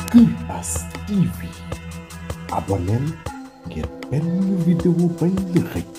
Imbas TV abonneel ngir benn vidéo bañ la xëcc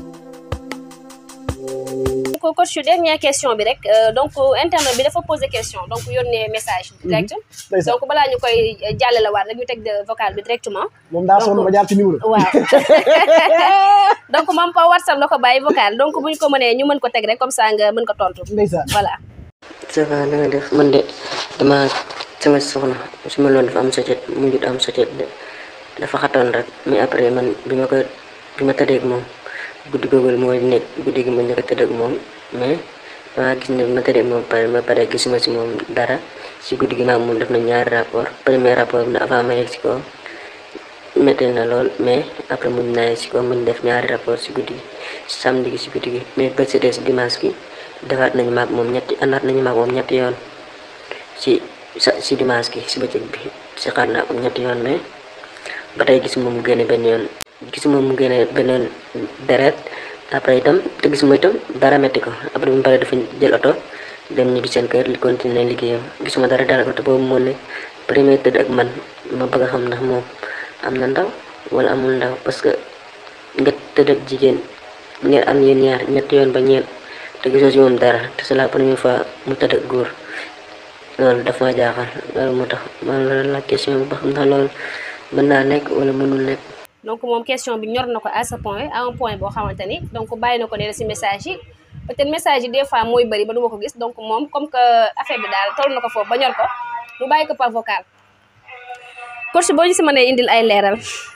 donc coach dernière question bi rek donc internet bi dafa posé question donc yónnee message direct ndeysaan donc balaa ñu koy jàllale waat rek ñu teg de vocal bi directement moom daa sonn ba jaar ci numéro waaw donc moom pa whatsapp la ko bàyyi vocal donc bu ñu ko mënee ñu mën ko teg rek comme ça nga mën ko tontu ndeysaan voilà ça va na nga def man de dama sama soxna su ma loon dafa am socet mu jut am socet de dafa xatoon rek mais après man bi ma ko bi ma tëddeeg moom guddi googu mooy nekk guddi gi ma njëkk a tëdd ak moom mais dama gis ne bi ma tëddeeg moom pare ma pare gisuma si moom dara si guddi gi maam moom def na ñaari rapport premier rapport bi na avant ma yegg si ko métti na lool mais après muñ naa si ko muñ def ñaari rapport si guddi gi samedi gi si guddi gi mais ba si des dimanche gi defaat nañu maag moom ñetti àndaat nañu maag moom ñetti yoon si sa si dimanche gi si bëccëg bi si xaar naa ko ñetti yoon mais ba tey gisuma mu génne benn yoon gisuma mu génne benn yoon deret après itam te gisuma itam dara metti ko après bu mu paree dafa jël oto dem ñibbi seen kër li continuer liggéeyam gisuma dara dara ko te boobu moo ne premier tëdd ak man ma bëgg a xam ndax moom am na ndaw wala amul ndaw parce que nga tëdd ak jigéen ngeen am yéen ñaar ñetti yoon ba ñeent te gisoo si moom dara te c'est la première fois mu tëdd ak góor loolu daf ma jaaxal loolu moo tax man la la question bi ba xam ndax loolu mën naa nekk wala mënul nekk donc moom question bi ñor na ko à ce point à un point boo xamante ni donc bàyyi na ko nee na si message yi peut-être message yi des fois mooy bëri ba du ma ko gis donc moom comme que affaire bi daal toll na ko foofu ba ñor ko mu bàyyi ko par vocal coach boo ñu si mënee indil ay leeral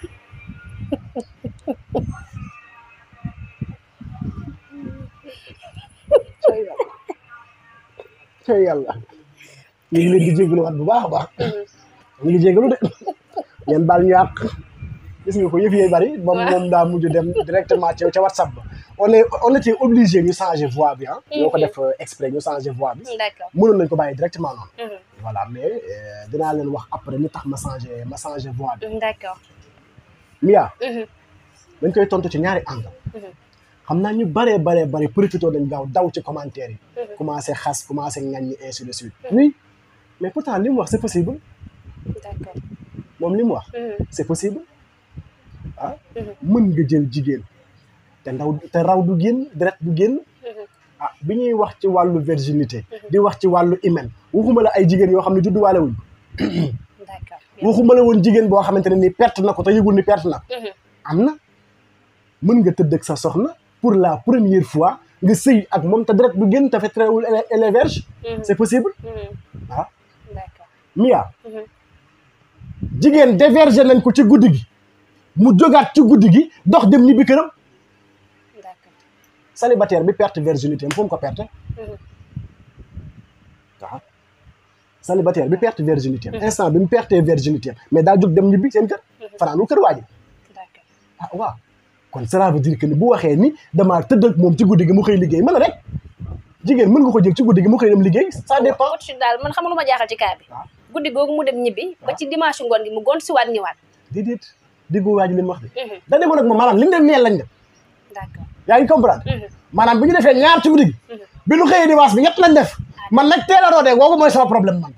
tey yàlla ñu ngi leen di jégalu waat bu baax a baax ñu ngi jégalu de ngeen baal ñu àq gis nga ko yëf yi bari moom moom daa mujj dem directement ca ca whatsapp ba on est on était obligé ñu changer voix bi ah ñoo ko def exprès ñu changer voix bi d'accord mënoon nañ ko bàyyi directement noonu Mhm. voilà mais euh, dinaa leen wax après li tax ma changer ma changer voix bi d'accord Mia Mhm. dañ koy tontu ci ñaari angle Mhm. xam naa ñu baree baree bari profité dañ gaaw daw ci commentaire yi Mhm. commencé xas commencé ŋaññi ainsi de suite oui mais pourtant li mu wax c'est possible d'accord moom li mu wax Mhm. c'est possible ah Mhm. mën nga jël jigéen te ndaw te raw du génn deret du génn Mhm. ah bi ñuy wax ci wàllu virginité di wax ci wàllu hymen waxuma la ay jigéen yoo xam ne judduwaale wuñ d'accord waxuma la woon jigéen boo xamante ne ni perte na ko te yëgul ni perte na Mhm. am na mën nga tëdd ak sa soxna pour la première fois nga sëy ak moom te deret du génn te fettrewul elle est vierge Mhm. c'est possible Mhm. ah d'accord Mia Mhm. jigéen dévergé nañ ko ci guddi gi mu jógaat ci guddi gi dox dem ñibbi këram d'accord célibataire bi perte virginité am fu mu ko perte Mhm. waaw célibataire bi perte virginité am instant bi mu pertee virginité am mais daa jóg dem ñibbi seen kër fanaanul kër waa ji d'accord ah waaw kon cela veut dire que ni bu waxee ni damaa tëdd ak moom ci guddi gi mu xëy liggéey mën a rek jigéen mën nga ko jël ci guddi gi mu xëy dem liggéey ça dépend coach daal man xam nga lu ma jaaxal ci cas bi waaw. guddi googu mu dem ñibbi ba ci dimanche ngoon gi mu gont si waat ñëwaat déedéet déggu waa ji li mu wax de Mhm. da demoon ak moom maanaam li ñu leen neel lañ def d'accord yaa ngi comprendre Mhm. maanaam bi ñu defee ñaar ci guddi gi bi ñu xëyee dimanche bi ñett lañ def man nag teel a roodee googu mooy sama problème man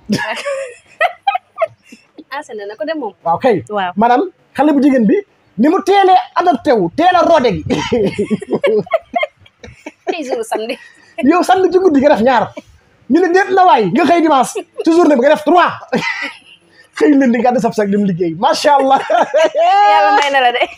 enseigné na ko dem moom waaw kay waaw maanaam xale bu jigéen bi ni mu teelee adopté wu teel a roode gi tey jour samedi yow samedi ci guddi nga def ñaar ñu ne déet na waay nga xëy dimanche ci journée bi nga def trois xëy leen di gàddu sab sag dem liggéey macha allah yàlla may na la de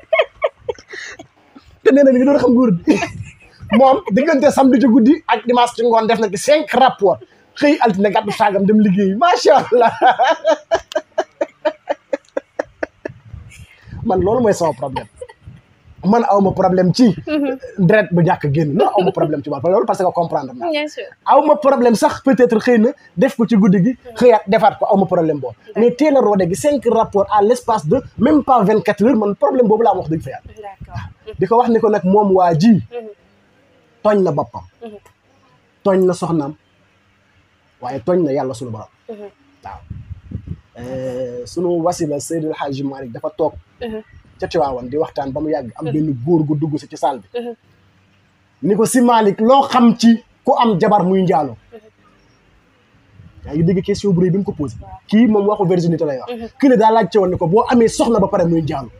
te nee na mi ngi doon xam nguur bi moom diggante samedi ci guddi ak dimanche ci ngoon def na ci cinq rapport xëy altine gàddu saagam dem liggéey macha allah man loolu mooy sama problème man aw ma problème ci deret bu ñàkk génn non aw ma problème ci wàll loolu parce que comprendre naa bien sûr aw ma problème sax peut-être xëy na def ko ci guddi gi xëyaat defaat ko aw ma problème boobu mais teel a roode gi cinq rapports à l'espace de même pas vingt quatre heures man problème boobu laa am wax dëgg fa yàlla d'accord di ko wax ni ko nag moom waa ji tooñ na boppam Mhm. tooñ na soxnaam waaye tooñ na yàlla sunu borom Mhm. waaw Euh, sunu wasila Seydil Hadji Malick dafa toog Mhm. ca Tiwaawan di waxtaan ba mu yàgg am benn góor gu dugg si ci salle bi Mhm. ni ko si Malick loo xam ci ku am jabar muy njaalo yaa ngi dégg question bu rëy bi mu ko posé kii moom waxu virginité lay wax kii la daa laajte woon ne ko boo amee soxna ba pare muy njaalu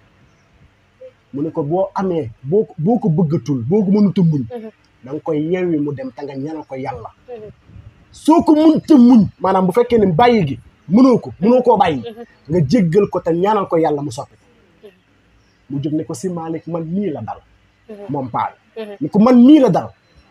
mu ne ko boo amee boo ko boo ko bëggatul boo ko mënut a muñ da nga koy yeewi mu dem te nga ñaanal ko yàlla soo ko mënta muñ maanaam bu fekkee ne bàyyi gi mënoo ko mënoo koo bàyyi nga jéggal ko te ñaanal ko yàlla mu soppi mu jóg ne ko si Malick man nii la dal moom paal ni ko man nii la dal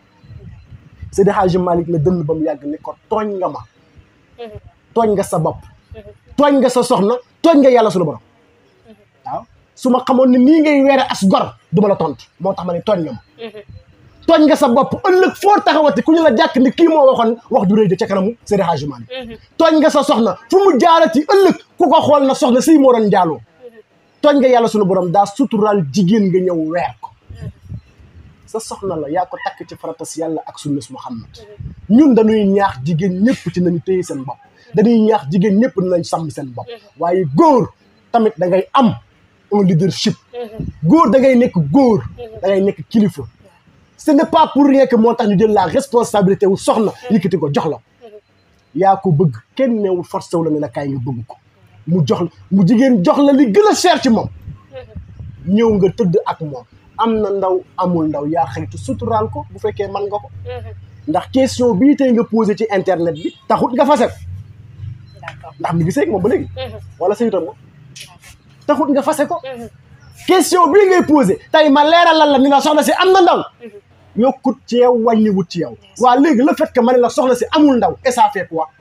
Seydi Hadji Malick la dënn ba mu yàgg ne ko tooñ nga ma tooñ nga sa bopp tooñ nga sa soxna tooñ nga yàlla suñu borom waaw su ma xamoon ne nii ngay weere as gor du ma la tontu moo tax ma ne tooñ nga ma tooñ nga sa bopp ëllëg foo taxawati ku ñu la jàkk ni kii moo waxoon wax du rëy de ca kanamu Seydi Hadji Malick tooñ nga sa soxna fu mu jaarati ëllëg ku ko xool na soxna si moo doon njaaloo tooñ nga yàlla suñu borom daa suturaal jigéen nga ñëw weer ko sa soxna la yaa ko takk ci faratas yàlla ak sunnas Muhammad ñun dañuy ñaax jigéen ñëpp ci nañu téye seen bopp dañuy ñaax jigéen ñëpp nañ sàmm seen bopp waaye góor tamit da ngay am un leadership góor da ngay nekk góor da ngay nekk kilifa ce n'est pas pour rien que moo tax ñu jël la responsabilité wu soxna yëkkati ko jox la yaa ko bëgg kenn neewul forcé wu la ne la kaay nga bëgg ko mu jox la mu jigéen jox la li gën a cher ci moom ñëw nga tëdd ak moom am na ndaw amul ndaw yaa xëytu suturaal ko bu fekkee man nga ko ndax question bii tey nga posé ci internet bi taxut nga fase d'accord ndax mi ngi seeg moom ba léegi wala sayutoon nga taxut nga fase ko question bii ngay posé tey ma leeralal la ni la soxna si am na ndaw yokkut ci yow wàññiwut ci yow waa léegi le fait que ma ne la soxna si amul ndaw et ça fait quoi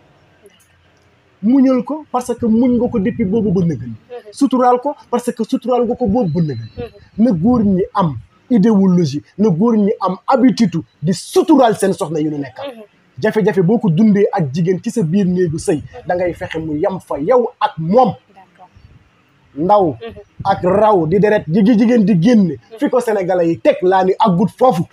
muñal ko parce que muñ nga ko depuis boobu ba nëgën suturaal ko parce que suturaal nga ko boobu ba nëgën na góor ñi am idéologie na góor ñi am habitude di suturaal seen soxna yu nu nekkal jafe-jafe boo ko dundee ak jigéen ci sa biir néegu sëy da ngay fexe mu yem fa yow ak moom d'accord ndaw ak raw di deret jigi jigéen di génne fi ko sénégalais yi teg laa ni aggut foofu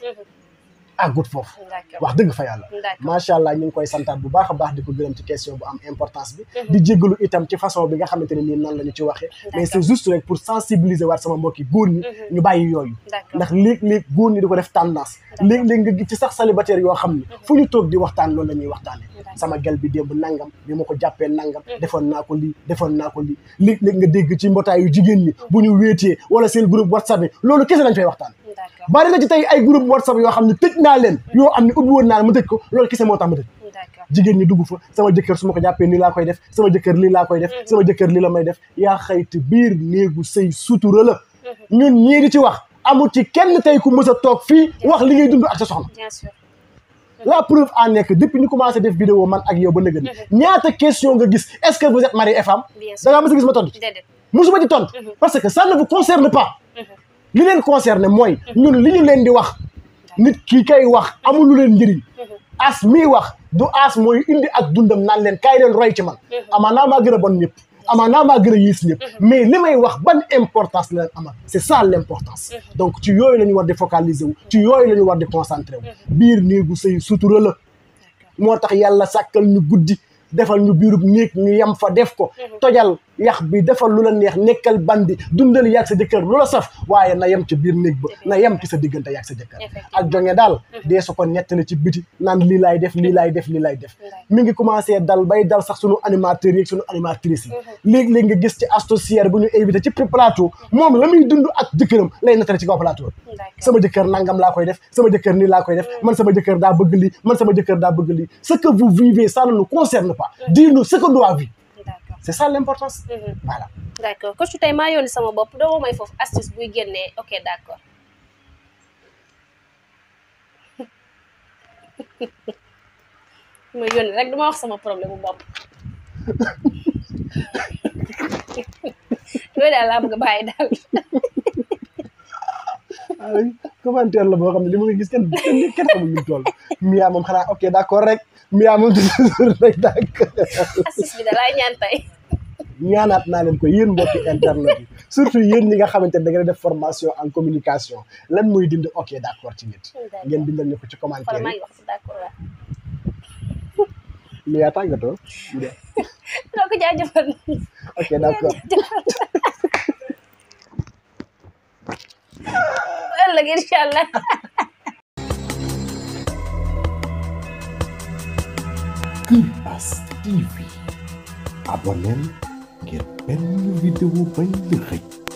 aggut foofu d'accord wax dëgg fa yàlla D'accord. macha allah ñu ngi koy santaat bu baax a baax di ko gërëm ci question bu am importance bi di jéggalu itam ci façon bi nga xamante ne nii noonu la ñu ci waxee mais c'est juste rek pour sensibiliser waat sama mbokki góor ñi ñu bàyyi yooyu D'accord. ndax léeg-léeg góor ñi di ko def tendance léeg-léeg nga gis ci sax célibataire yoo xam ne fu ñu toog di waxtaan loolu la ñuy waxtaane sama gel bi démb nangam bi ma ko jàppee nangam defoon naa ko lii defoon naa ko lii léeg-léeg nga dégg ci mbootaayu jigéen ñi bu ñu wéetee wala seen groupe whatsapp yi loolu kese lañ fay waxtaan d'accord bari na ci tey ay groupe whatsapp yoo xam ne tëj naa leen yoo xam ne ubbi woon naa ma tëj ko loolu kese moo tax ma tëj d'accord jigéen ñi dugg fa sama jëkkër su ma ko jàppee nii laa koy def sama jëkkër lii laa koy def sama jëkkër lii la may def yaa xayti biir néegu sëy sutura la ñun ñii di ci wax amul ci kenn tey ku mës a toog fii wax li ngay dund ak sa soxna bien sûr la preuve en est que depuis ñu commencé def vidéo man ak yow ba nëgën ñaata question nga gis est-ce que vous êtes mari et femme Bien sûr. da ngaa mës a gis ma tontu ci déedéet musuma ci tontu parce que ça ne vous concerne pas li leen concerné mooy ñun li ñu leen di wax nit ki kay wax amul lu leen njëriñ as mii wax du as mooy indi ak dundam naan leen kaay leen roy ci man amaanaa maa gën a bon ñëpp amaanaa maa gën a yiis ñëpp mais li may wax ban importance la leen amal c'est ça l'importance donc ci yooyu la ñu war di focaliser wu ci yooyu la ñu war di concentrer wu biir néegu sëy sutura la moo tax yàlla sàkkal ñu guddi defal ñu biirub néeg ñu yem fa def ko tojal yax bi defal lu la neex nekkal bandi dundal yàgg sa jëkkër lu la saf waaye na yem ci biir néeg ba na yem ci sa diggante yàgg sa jëkkër ak jonge daal dee su ko nettali ci biti naan lii laay def lii laay def lii laay def mi ngi commencé dal bay dal sax sunu animateurs yi ak sunu animatrices yi léegi-léegi nga gis ci astocière bu ñu invité ci plateau moom la muy dund ak jëkkëram lay nettali ci kaw plateau d'accord sama jëkkër nangam laa koy def sama jëkkër nii laa koy def man sama jëkkër daa bëgg lii man sama jëkkër daa bëgg lii ce que vous vivez ça ne nous concerne pas dis-nous ce que doit vivre d'accord c'est ça l'importance voilà d'accord coach tey maa yónni sama bopp doo ma may foofu astuce buy génnee ok d'accord ma yónni rek duma wax sama problème bu bopp loolu daal laa bëgg a bàyyi daal ay commentaire la boo xam ne li ma ngi gis kenn kenn kenn xamul lu mu toll Mia moom xanaa ok d'accord rek Mia moom toujours rek d'accord astuce bi da laay ñaan tey ñaanaat naa leen ko yéen mbokki internet yi surtout yéen ñi nga xamante ne da ngeen def formation en communication lan mooy dindi ok d'accord ci nit ngeen bindal ñu ko ci xoolal commentaire maa yi ngi wax si d'accord waaw Mia tàggatoo ñu def doo ko jaajëfal ok d'accord ëllëg incha allah Kër As TV abonneel ngir benn vidéo bañ la xëj